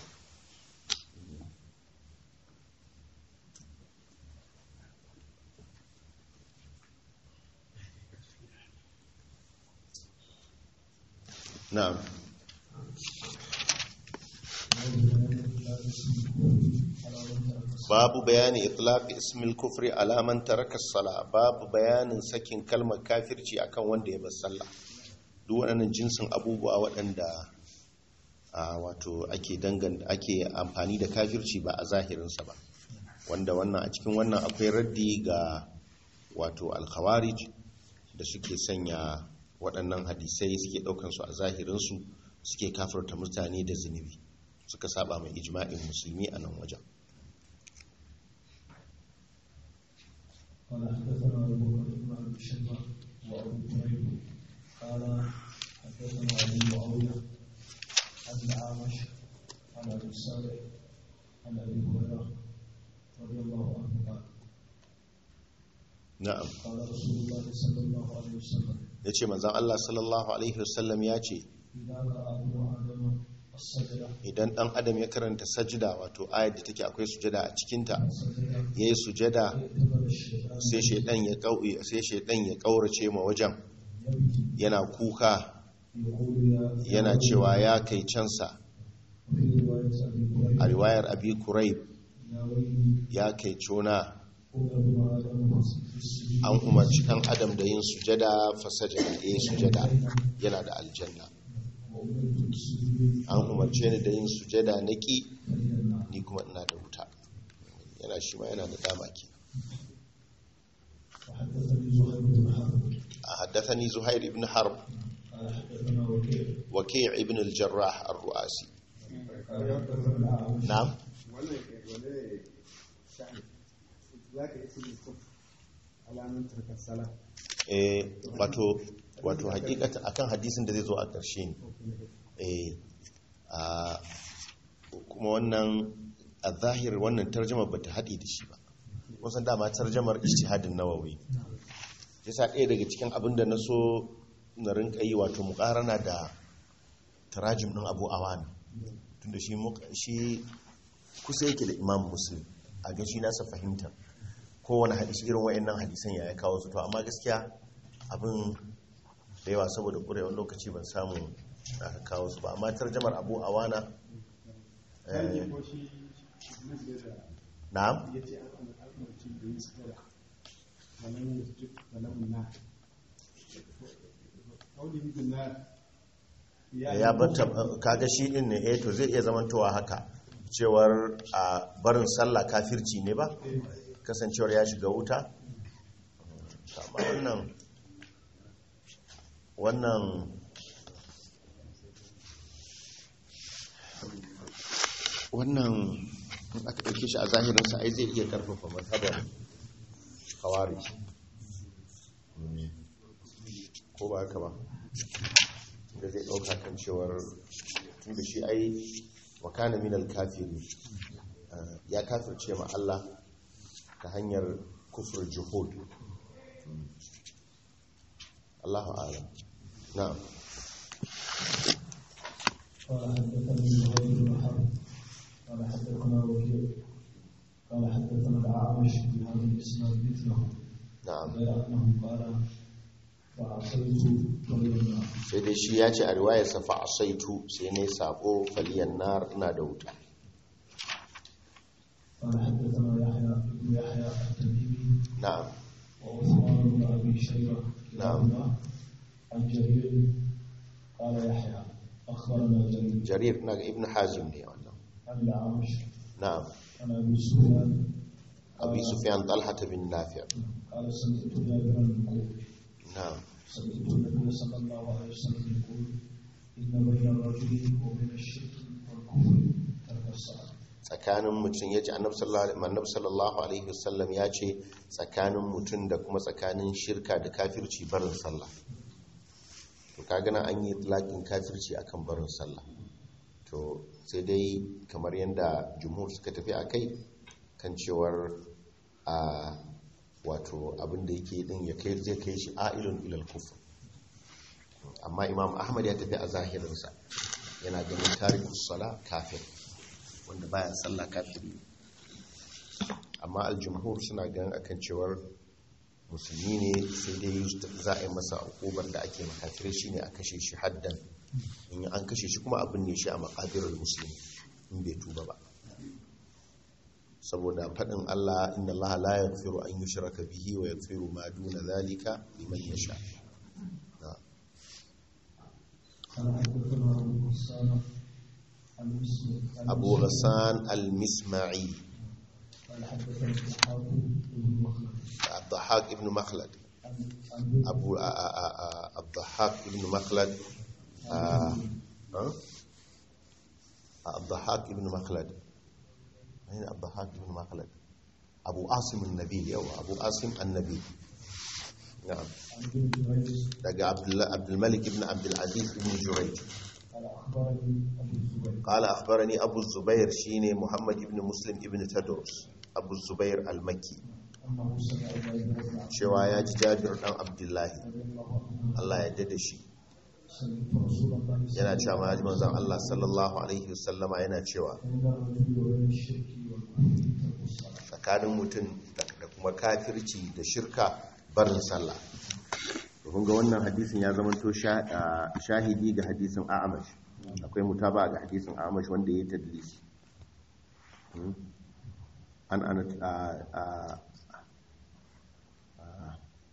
na'am babu bayani itlaq ismil kufri ala man taraka as-sala babu bayanin sakin kalmar kafirci akan wanda ya bar sallah duk waɗannan jinsin abubuwa waɗanda a wato ake dangan ake amfani da kafirci ba a zahirinsa ba wanda wannan a cikin wannan akwai raddi ga wato al-khawarij da suke sanya waɗannan hadisai suke ɗaukan su a zahirinsu suke kafirta mutane da zunubi suka saba mai ijma'in musulmi a nan wajen قال حدثنا ابو بكر بن ابي شيبه وابو كريب قال حدثنا ابو معاويه عن الاعمش عن ابي صالح عن ابي هريره رضي الله عنه قال na'am قال رسول الله صلى الله عليه وسلم ya ce manzan Allah sallallahu Alaihi wasallam ya ce اذا راى ابن ادم السجده idan ɗan adam ya karanta sajida wato ayat da take akwai sujada a cikinta سجده ya yi sujada اعتبر الشيطان sai shaidan ya ƙau- sai shaidan ya ƙaurace ma wajen يبكي yana kuka يقول يا yana cewa ya kai cansa وفي روايه ابي a هريره riwayar abi kuraib يا ويلي ya kai cona قل ابن ادم في السجود an umarci ɗan adam da yin sujada fasajada ya yi sujada yana da aljanna وأمرت بالسجود an umarce ni da yin sujada na ƙi فإلى النار ni kuma ina da wuta yana shi ma yana da dama ke وحدثني زهير بن حرب a haddathani zuhair ibn harb قال حدثنا وكيع waki' ibn al-jarrah ar-ru'asi قال حدثنا الأعمش na'am wannan wane sha'ani za ka yi cikin kuf alamun tarkar sala eh wato wato hakikata akan hadisin da zai zo a ƙarshe ne eh a kuma wannan a zahir wannan tarjamar bata haɗe da shi ba wasan dama tarjamar ijtihadin nawawi yasa ɗaya daga cikin abin da na so na rinka yi wato muƙarana da tarajim ɗin abu awana tunda shi muka- shi kusa yake da imam muslim a ga shi nasa fahimtar kowane hadisi irin wa'annan hadisan ya ya kawo su to amma gaskiya abin da yawa saboda ƙurewar lokaci ban samu da aka kawo su ba amma tarjamar abu awana eh, ko shi nan da da na'am ya ce aka umarci da yin sutura wannan yasjud wannan na kauli bin na ya bata kaga shi din ne eh to zai iya zamantowa haka cewar a barin sallah kafirci ne ba kasancewar ya shiga wuta amma wannan wannan wannan in aka ɗauke shi a zahirinsa ai zai iya ƙarfafa mazhabar kawari ko ba haka ba da zai ɗauka kan cewar tun da shi ai wakana minal kafiri eh, ya kafirce ma Allah ta hanyar kufur juhud Allahu a'lam na'am قال حدثني زهير بن حرب قال حدثنا وكيع قال حدثنا الأعمش بهذا الإسناد مثله na'am غير أنه قال فعصيت غير النار sai dai shi ya ce a riwayarsa fa asaitu sai ne sabo faliyan nar ina da wuta قال حدثنا يحيى بن يحيى التميمي na'am وعثمان بن أبي شيبة نعم. كلاهما عن جرير قال يحيى أخبرنا جرير jarir na ga ibn hazim ne wannan عن الأعمش na'am عن أبي سفيان abi sufyan talha bin nafi' قال سمعت جابرا يقول na'am سمعت النبي صلى الله عليه وسلم يقول إن بين الرجل وبين الشرك والكفر ترك الصلاة tsakanin mutum ya ce annabi sallallahu alaihi wasallam ya ce tsakanin mutum da kuma tsakanin shirka da kafirci barin sallah to kaga nan an yi laƙin kafirci akan barin sallah to sai dai kamar yadda jumhur suka tafi a kai kan cewar a wato abin da yake din ya kai zai kai shi a'ilun ilal kufr amma imam ahmad ya tafi a zahirinsa yana ganin tarikus sala kafir wanda baya sallah kafiri amma aljumhur suna ganin akan cewar musulmi ne sai dai za a yi masa hukubar da ake makafirai shine a kashe shi haddan in an kashe shi kuma abin ne shi a makabirar musulmi in bai tuba ba saboda faɗin Allah inna Allah la yaghfiru an yushraka bihi wa yaghfiru ma duna zalika liman yasha na قال حدثنا أبو غسان المسلم Abu Ghassan al-Misma'i قال حدثنا إسحاق بن مخلد Abdahak ibn Makhlad عن عن Abu a- a- a- a- Abdahak ibn Makhlad ah, huh? Abdahak ibn Makhlad ayin Abdahak ibn Makhlad Abu Asim an-Nabil yawa Abu Asim an-Nabil na'am عن ابن جريج daga Abdullah Abdul Malik ibn Abdul Aziz ibn Jurayj قال أخبرني أبو الزبير قال أخبرني أبو الزبير شيني محمد ibn Muslim ibn Tadrus Abu Zubair al-Makki أنه سمع جابر بن عبد cewa ya ji Jabir dan Abdullahi رضي الله عنه Allah ya dade shi سمعت رسول الله صلى yana الله cewa ma ji manzon Allah sallallahu alaihi wasallama yana cewa عليه وسلم بين الرجل وبين الشرك والكفر ترك الصلاة tsakanin mutum da da kuma kafirci da shirka barin sallah to kun ga wannan hadisin ya zamanto sha- ah, shahidi ga hadisin A'amash akwai mutaba ga hadisin A'amash wanda ya tadlisi Hmm. an ana ah, ah, ah,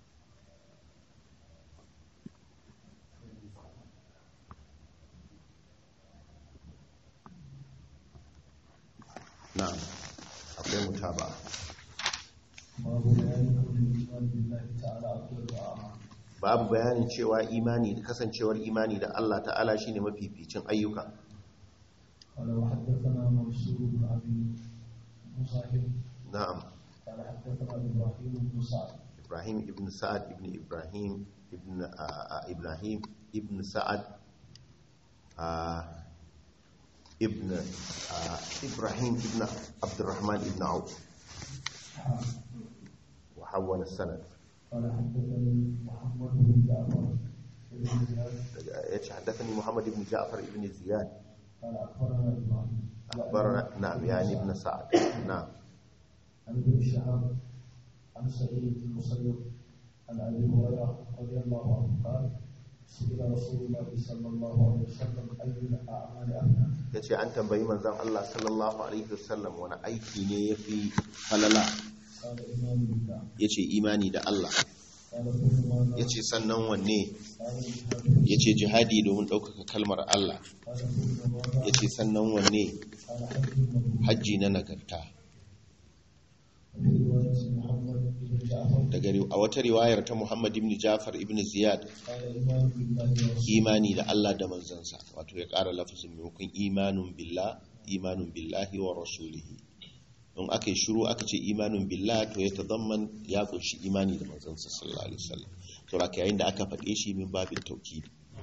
na'am akwai mutaba باب بيان كل الإيمان بالله تعالى أفضل وأعظم babu bayanin cewa imani kasancewar imani da Allah ta'ala shine mafificin ayyuka قال وحدثنا منصور بن أبي مصاحب na'am قال حدثنا إبراهيم بن سعد Ibrahim ibn Sa'ad ibn Ibrahim ibn a- a- Ibrahim ibn Sa'ad آه ابن آه إبراهيم ابن عبد الرحمن ابن عوف حا وحول السند قال حدثني محمد بن جعفر بن زياد يتش حدثني محمد بن جعفر ابن زياد قال اخبرنا ابراهيم أخبرنا نعم يعني ابن سعد نعم عن ابن شهاب عن سعيد بن المسيب عن ابي هريره رضي الله عنه قال سئل رسول الله صلى الله عليه وسلم اي الاعمال افنى ya ce an tambayi manzan Allah sallallahu Alaihi wasallam wani aiki ne ya fi falala قال ايمان بالله ya ce imani da Allah قال ثم ماذا ya ce sannan wanne قال الجهاد ya ce jihadi domin ɗaukaka kalmar Allah قال ثم ماذا ya ce sannan wanne قال حج مبرور hajji na nagarta وفي روايه محمد بن جعفر daga ri- a wata riwayar ta Muhammad ibn Jafar ibn Ziyad قال ايمان بالله ورسوله imani da Allah da manzansa wato ya ƙara lafazin maimakon imanun billah imanun billahi wa rasulihi in aka yi shiru aka ce imanun billah to ya tazamman ya kunshi imani da manzansa sallallahu alaihi wasallam to raka yayin da aka faɗe shi min babin tauki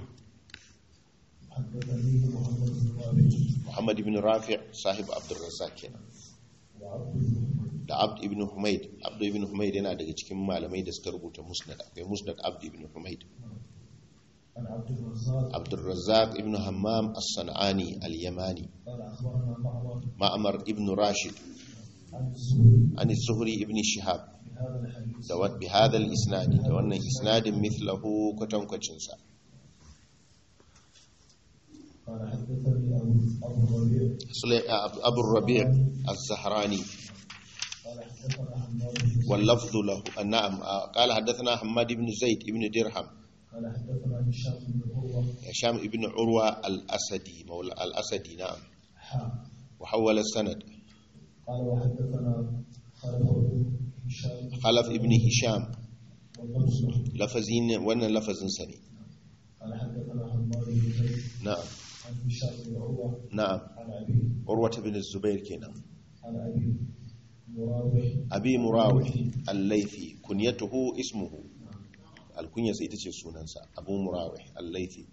حدثني محمد بن رافع Muhammad ibn Rafi' sahib Abdul Razzaq kenan وعبد الرحمن da Abd ibn Humayd Abd ibn Humayd yana daga cikin malamai da suka rubuta musnad akwai musnad Abd ibn Humayd عن عبد الرزاق Abdul Razzaq ibn Hammam as-San'ani al-Yamani قال اخبرنا معمر Ma'mar ibn Rashid عن الزهري an Zuhri ibn Shihab بهذا الحديث da wa- bi hadha al-isnad da wannan isnadin mithlahu kwatankwacin sa قال حدثني ابو ابو الربيع Sulay- Abu Rabi' az-Zahrani قال حدثنا حماد بن واللفظ له نعم قال حدثنا حماد بن زيد بن درهم قال حدثنا هشام بن عروه هشام بن عروة الأسدي مولى الأسدي نعم حا وحول السند قال وحدثنا خالد بن هشام خلف ابن هشام واللفظ له. لفظين وانا لفظ سني قال حدثنا حماد بن زيد نعم عن هشام بن عروه نعم عن ابي عروة بن الزبير كنا عن ابي مراوح أبي مراوح الليثي كنيته اسمه الكنية سيتشي سونانسا أبو مراوح الليثي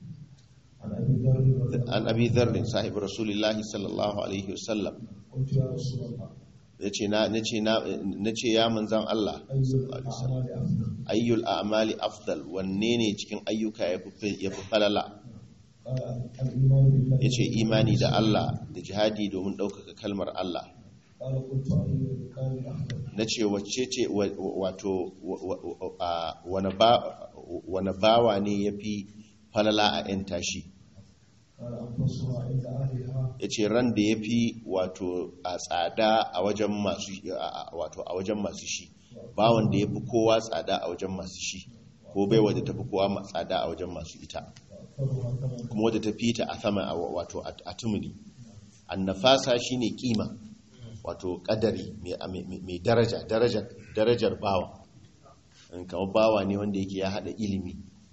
عن ابي ذر رضي الله عن أبي ذر صاحب رسول الله صلى الله عليه وسلم قلت يا رسول الله yace na nace na nace ya manzan Allah اي الاعمال افضل ayyul a'mali afdal wanne ne cikin ayyuka yafi yafi falala قال الايمان بالله yace imani da Allah da jihadi domin ɗaukaka kalmar Allah قال قلت اي الكلام افضل na ce wacce ce wa- wa- wato wa- wa- a- wane ba- wane bawa ne ya fi falala a 'yan tashi قال انفسها عند اهلها ya ce ran da ya fi wato a tsada a wajen masu a- a- wato a wajen masu shi bawan da ya fi kowa tsada a wajen masu shi ko bai wadda ta fi kowa ma- tsada a wajen masu ita واكثرها ثمنا kuma wadda ta fita a sama a wa- wato a a tumuni annafasa shine kima wato kadari mai- mai mai daraja darajar darajar bawa in kama bawa ne wanda yake ya hada ilimi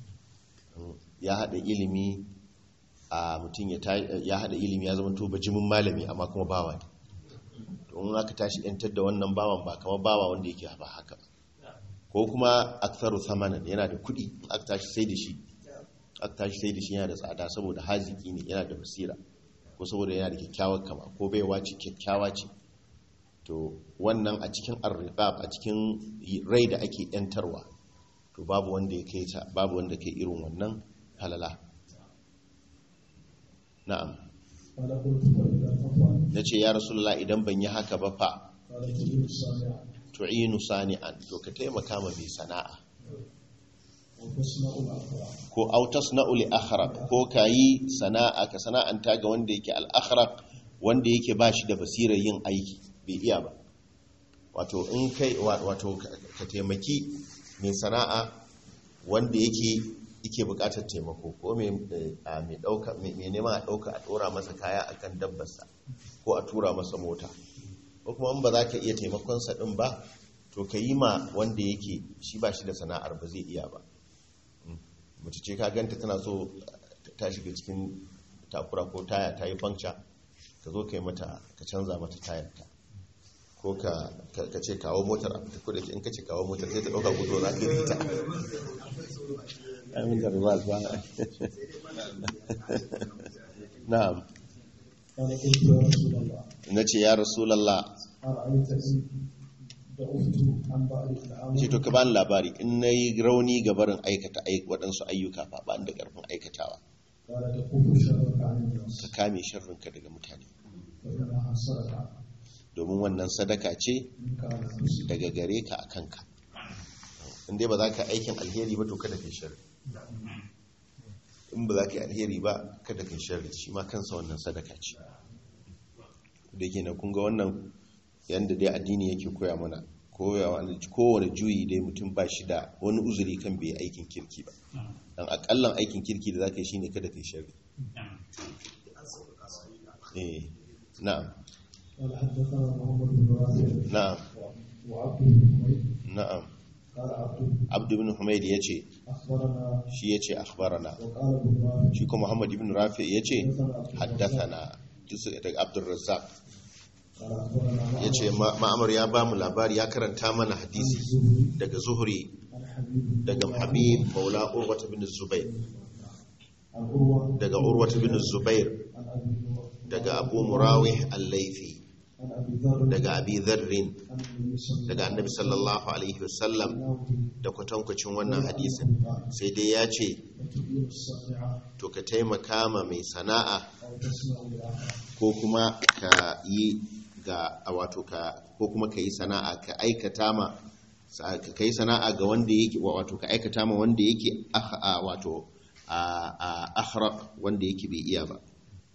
Mm, ya hada ilimi a mutum ya ta- ya hada ilimi ya zama to bajimin malami amma kuma bawa ne to in aka tashi yantar da wannan bawan ba kama bawa wanda yake ba haka ba ko kuma aktharu thamanan yana da kuɗi in aka tashi sai da shi aka tashi sai da shi yana da tsada saboda haziki ne yana da basira ko saboda yana da kyakkyawar kama ko baiwa ce kyakkyawa ce to wannan a cikin arriqab a cikin rai da ake yantarwa to babu wanda ya kai ta babu wanda kai irin wannan halala na'am قال قلت فاذا تفعل nace ya rasulullah idan ban yi haka ba fa قال تجد الصانع tu'inu sani'an to ka taimaka ma mai sana'a وتصنع الاخرى ko autas na uli akhraq ko kayi sana'a ka sana'anta ga wanda yake al-akhraq wanda yake ba shi da basirar yin aiki bai iya ba wato in kai wa- wato ka ka taimaki mai sana'a wanda yake yake bukatar taimako ko mai eh, a mai dauka mai mai neman a dauka a dora masa kaya akan dabbarsa ko a tura masa mota ko kuma in ba za ka iya taimakon sa din ba to ka yi ma wanda yake shi ba shi da sana'ar ba zai iya ba mace ce ka ganta tana so ta shiga cikin takura ko taya ta yi fankca ka zo ka yi mata ka canza mata tayarta ko ka ka ce kawo motar a fita kodai in ka ce kawo motar sai ta ɗauka gudu za ka rita amin da ribas ba na'am قال قلت يا رسول الله nace ya rasulullah أرأيت إن دعوت عن بعض الطعام ce to ka bani labari in nayi rauni ga barin aikata ai- waɗansu ayyuka fa ba ni da ƙarfin aikatawa قال تكف شرك عن الناس ka kame sharrinka daga mutane فإنها صدقة domin wannan sadaka ce منك على نفسك daga gare ka a kanka in dai ba za ka aikin alheri ba to kada kai sharri in ba za ka yi alheri ba kada kai sharri shi ma kansa wannan sadaka ce da ke na kunga wannan yadda dai addini yake koya mana koyawa kowane juyi dai mutum ba shi da wani uzuri kan bai aikin kirki ba dan akallan aikin kirki da za ka yi shine kada kai sharri eh na'am قال حدثنا محمد بن رافع na'am وعبد بن حميد na'am قال عبد abdu ibn humayd yace أخبرنا shi yace akhbarana وقال ابن رافع shi kuma muhammad ibn rafi yace haddathana duk daga abdul razzaq قال أخبرنا yace ma- ma'amar ya ba mu labari ya karanta mana hadisi الزهري daga zuhri عن حبيب daga habib maula urwa bin zubair عن عروة daga urwa bin zubair عن أبي نور daga abu murawih al-laifi عن أبي ذر daga abi dharrin عن النبي صلى daga annabi sallallahu alaihi wasallam الله عليه وسلم da kwatankwacin wannan hadisin sai dai ya ce وتؤمن الصانعة to ka taimaka ma mai sana'a أو تسمع بالآخر ko kuma ka yi ga a wato ka ko kuma ka yi sana'a ka aikata ma sa- ka yi sana'a ga wanda yake wa- wato ka aikata ma wanda yake ah- a wato a a akhraq wanda yake bai iya ba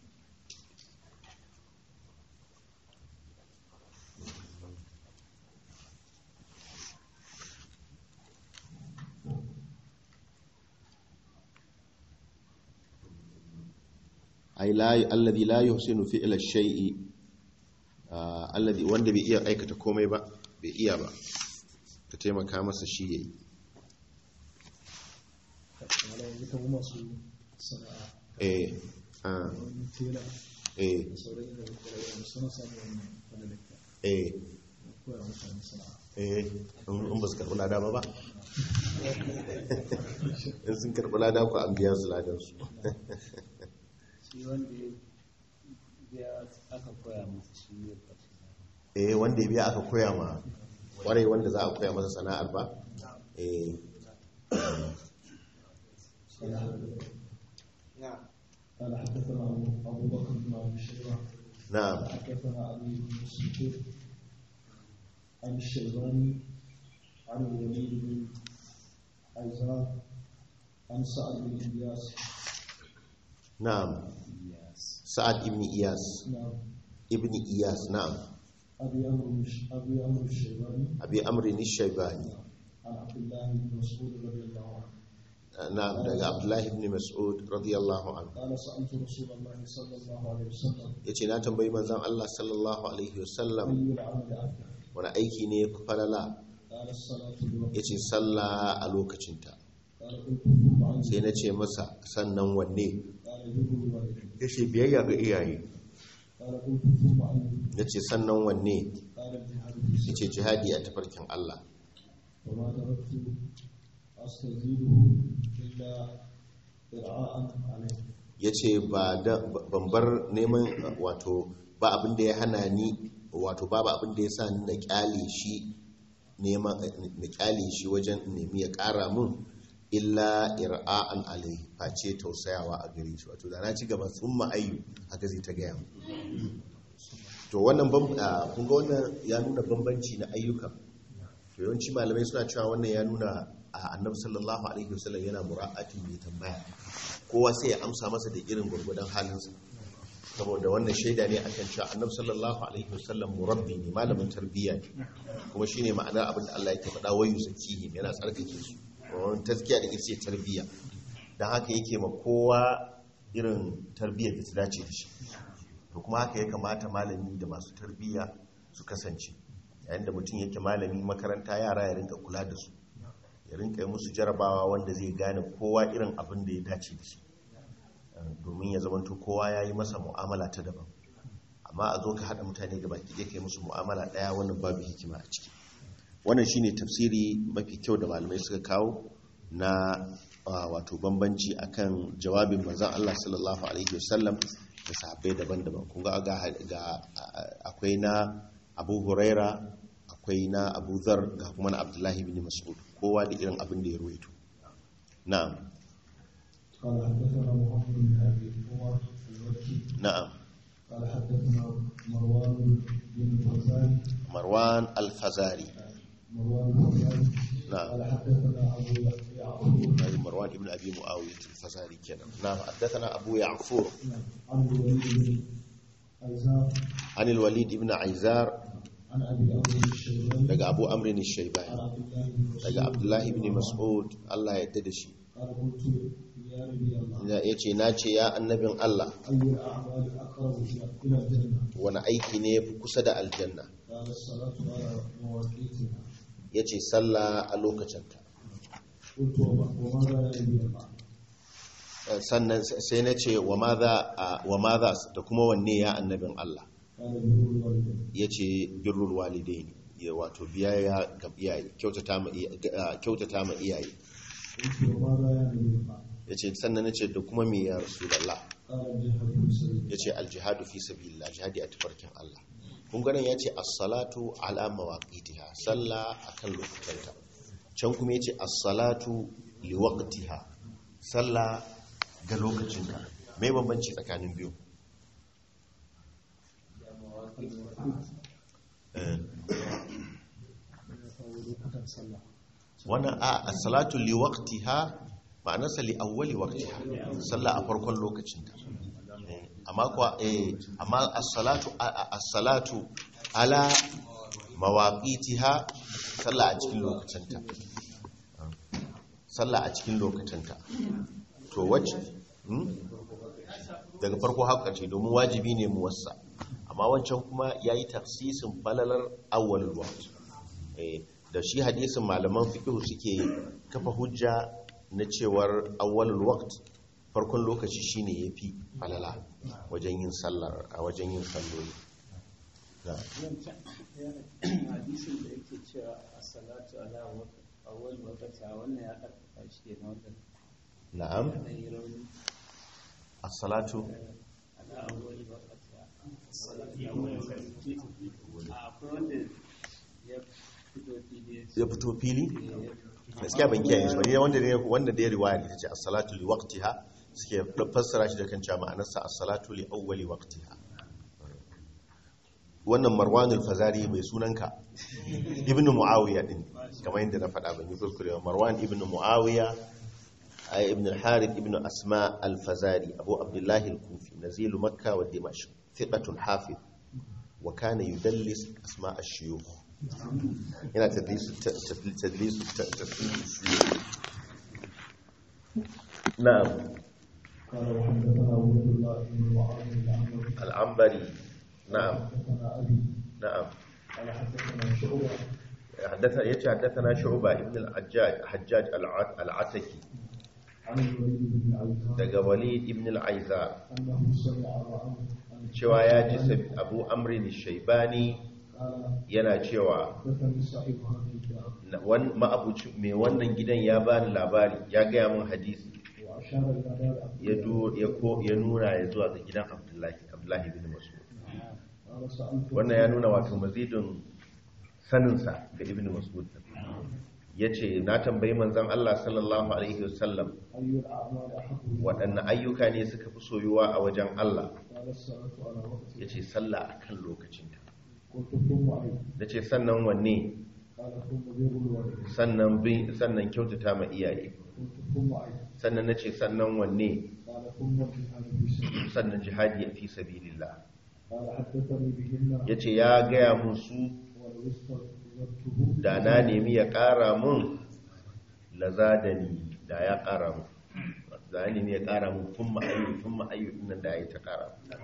ai la alladhi la yuhsinu fi'la shay'i ah, alladhi wanda bai iya aikata komai ba bai iya ba ka taimaka masa shi yayi wala yanzu kan masu sana'a eh ah, wani tela eh da sauran yin da kula suna samun wannan wani lakta eh koya mutane sana'a eh in in ba su karɓi lada ba ba in sun karɓi lada ku an biya su ladansu shi wanda ya biya aka koya masa shi ne ƙarshe eh wanda ya biya aka koya ma kwarai wanda za a koya masa sana'ar ba eh قال حدثنا أبو- أبو بكر بن أبي شيبة na'am حدثنا علي بن مسعود عن الشيباني عن الوليد بن عيزار عن سعد بن إلياس na'am sa'ad ibn iyas نعم ibn iyas na'am أبي أمر مش- أبي أمر الشيباني abi amrin shaybani عن عبد الله بن مسعود رضي الله عنه na'am daga abdullahi ibn mas'ud radiyallahu anhu قال سألت رسول الله صلى الله عليه وسلم yace na tambayi manzon Allah sallallahu alaihi wasallam أي العمل أفضل wani aiki ne ya fi falala قال الصلاة الوقت yace sallah a lokacinta قال قلت ثم عن sai na ce masa sannan wanne قال بر الوالدين yace biyayya ga iyaye قال قلت ثم عن nace sannan wanne قال الجهاد في سبيل yace jihadi a tafarkin Allah وما تركت أستزيده إلا إرعاء عليه yace ba da ban bar neman wato ba abin da ya hana ni wato babu abin da ya sa ni na kyale shi neman na kyale shi wajen nemi ya kara mun illa ir'a'an alai face tausayawa a gare shi wato da na ci gaba sun ma'ayyu haka zai ta gaya mu to wannan bam- ah, kun ga wannan ya nuna bambanci na ayyuka to yawanci malamai suna cewa wannan ya nuna a annabi sallallahu alaihi wasallam yana mura'atin mai tambaya kowa sai ya amsa masa da irin gwargwadon halinsa saboda wannan shaida ne akan cewa annabi sallallahu alaihi wasallam murabbi ne malamin tarbiyya ne kuma shine ma'anar abin da Allah yake faɗa wayu zakihim yana tsarkake su wannan tazkiya da ita ce tarbiyya dan haka yake ma kowa irin tarbiyyar da ta dace da shi to kuma haka ya kamata malami da masu tarbiyya su kasance yayin da mutum yake malami makaranta yara ya rinka kula da su ya rinka yi musu jarabawa wanda zai gane kowa irin abin da ya dace da shi domin ya zamanto kowa ya yi masa mu'amala ta daban amma a zo ka haɗa mutane da baki ɗaya kai musu mu'amala ɗaya wannan babu hikima a ciki wannan shine tafsiri mafi kyau da malamai suka kawo na ah, wato bambanci akan jawabin manzon Allah sallallahu alaihi wasallam da sahabbai daban-daban kun ga ga ga- akwai na Abu Huraira akwai na Abu Dharr ga kuma na Abdullahi bin Mas'ud kowa da irin abin da ya ruwaito na'am قال حدثنا محمد بن ابي عمر المكي na'am قال حدثنا مروان بن الفزاري Marwan al-Fazari مروان الفزاري na'am قال حدثنا ابو يعقوب هذا مروان ابن ابي معاويه الفزاري كده نعم حدثنا ابو يعفور عن الوليد بن عزام عن الوليد ابن عيزار عن ابي عمرو الشيباني daga abu amrin عن shaibani عبد الله بن مسعود daga abdullahi ibn mas'ud Allah ya yarda da shi قال قلت يا نبي الله ya ce na ce ya annabin Allah اي الاعمال اقرب الى إلى الجنه wani aiki ne ya fi kusa da aljanna قال الصلاه على مواقيتها ya ce sallah a lokacinta قلت وما- وماذا يا نبي الله Eh, sannan sai na ce wa maza da kuma wanne ya annabin Allah قال بر الوالدين ya ce birrul walidaini ya wato biyayya ga iyaye kyautata ma iya- ga- kyautata ma iyaye قلت وماذا يا نبي الله ya ce sannan na ce da kuma me ya rasulallah قال الجهاد في سبيل ya ce aljihadu fi sabilillah jihadi a tafarkin Allah kun ganin ya ce as-salatu ala mawaqitiha sallah akan lokacanta can kuma ya ce as-salatu li waqtiha sallah ga lokacinta me bambanci tsakanin biyu Eh, wannan a as-salatu li waqtiha ma'anarsa li awwali waqtiha sallah a farkon lokacinta Eh, amma kuwa eh amma as-salatu a- a- as-salatu ala mawaqitiha sallah a cikin lokacinta sallah a cikin lokacinta to wacce hmm? daga farko haka ce domin wajibi ne mu wasa amma wancan kuma yayi tafsisin falalar awwalul waqt eh da shi hadisin malaman fiqh suke kafa hujja na cewar awwalul waqt farkon lokaci shine yafi falala wajen yin sallar a wajen yin salloli na hadisin da yake cewa a salatu ala awwal waqti wannan ya karfafa shi ke na wannan na'am da yi rauni as-salatu ala awwal waqti salatu awwal waqti akwai wanda ya fito fili ya ce ya fito fili gaskiya ban kiyaye shi ba ne wanda ne wanda da ya riwaya ne tace as-salatu li waqtiha suke fassara shi da kan cewa ma'anarsa as-salatu li awwali waqtiha wannan Marwan al-Fazari mai sunanka Ibn Muawiya din kamar yadda na faɗa ban yi kuskure ba Marwan ibn Muawiya ay ibn al-Harith ibn Asma al-Fazari Abu Abdullah al-Kufi nazilu Makkah wa Dimashq thiqatun hafiz wa kana yudallis asma ash-shuyukh yana tadlisu tadlisu tadlisu na'am قال وحدثنا عبد الله بن معاذ العنبري al-Ambari na'am حدثنا ابي na'am قال حدثنا شعبه حدثنا يتي حدثنا شعبة ابن الحجاج حجاج الع- العتكي عن الوليد بن عيسى daga Walid ibn al-Aiza انه سمع معه عن cewa ya ji sab- Abu Amrin shaibani قال yana cewa حدثني صاحب هذه الدار na- wan- ma'abuci mai wannan gidan ya bani labari ya gaya min hadisi واشار الى دار عبد ya du- ya ko ya nuna ya zuwa ga gidan Abdullahi Abdullahi bin Mas'ud قال سالت wannan ya nuna wato mazidin saninsa ga Ibn Mas'ud yace na tambayi manzon Allah sallallahu alaihi wasallam اي الاعمال احب waɗanne ayyuka ne suka fi soyuwa a wajen Allah قال الصلاه على وقتها ya ce sallah a kan lokacinta قلت ثم اي da ce sannan wanne قال ثم بر الوالدين sannan bin sannan kyautata ma iyaye قلت ثم اي sannan na ce sannan wanne قال ثم الجهاد في سبيل sannan jihadi fi sabilillah قال حدثني بهن ya ce ya gaya mun su ولو استغفرته da na nemi ya ƙara mun lazadani da ya ƙara mun da ya nemi ya ƙara mun tun ma'ayyu tun ma'ayyu nan da ya yi ta ƙara mun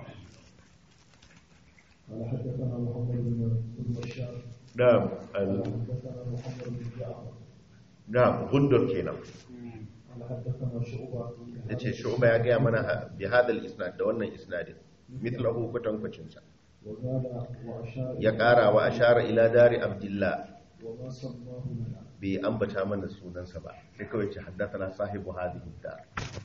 قال حدثنا محمد بن بن بشار na'am قال al- حدثنا محمد بن جعفر na'am gundur kenan قال حدثنا شعبة ya ce shu'ba ya gaya mana bi hadal isnad da wannan isnadin mithlahu kwatankwacin sa وزاد وأشار ya ƙara wa ashara ila dari abdullah وما سماه لنا bai bai ambata mana sunansa ba sai kawai ce haddathana sahibu hadhihi dar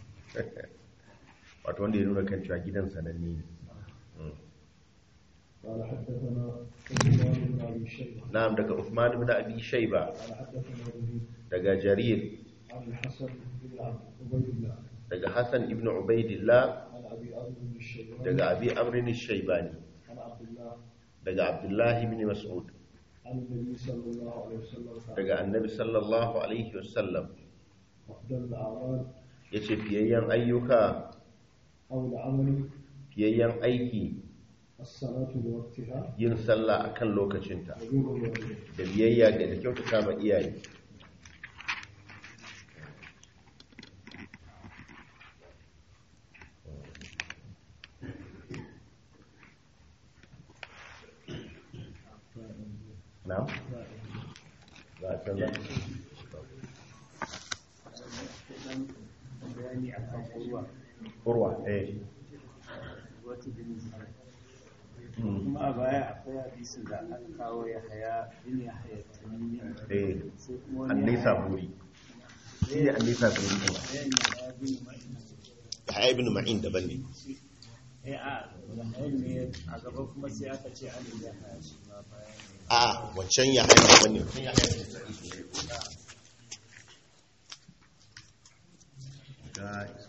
wato wanda ya nuna kan cewa gidan sananne ne Mm. قال حدثنا عثمان بن ابي شيبه na'am daga Uthman ibn Abi Shayba قال حدثنا جرير daga Jarir عن الحسن بن عبيد الله daga Hassan ibn Ubaidillah عن ابي عمرو بن الشيباني daga Abi Amr shaybani عن عبد الله daga Abdullah ibn Mas'ud عن النبي صلى الله عليه وسلم قال daga Annabi sallallahu alaihi wasallam افضل الاعمال yace fiyayyen ayyuka او العمل fiyayyen aiki الصلاه بوقتها yin sallah akan lokacinta وبر الوالدين da biyayya ga da kyautata ma iyaye na'am za a canza dan bayani akan urwa urwa eh wata bin zai Mm. kuma a baya akwai hadisin da aka kawo ya haya bin ya haya tamimi eh sai kuma wani annisa buri shi ne annisa buri ne ya haya bin ma'ina ya ibn ma'in daban ne eh a ya haya ne a gaba kuma sai aka ce an ya haya shi ma bayan a wancan ya haya daban ne wancan ya haya ga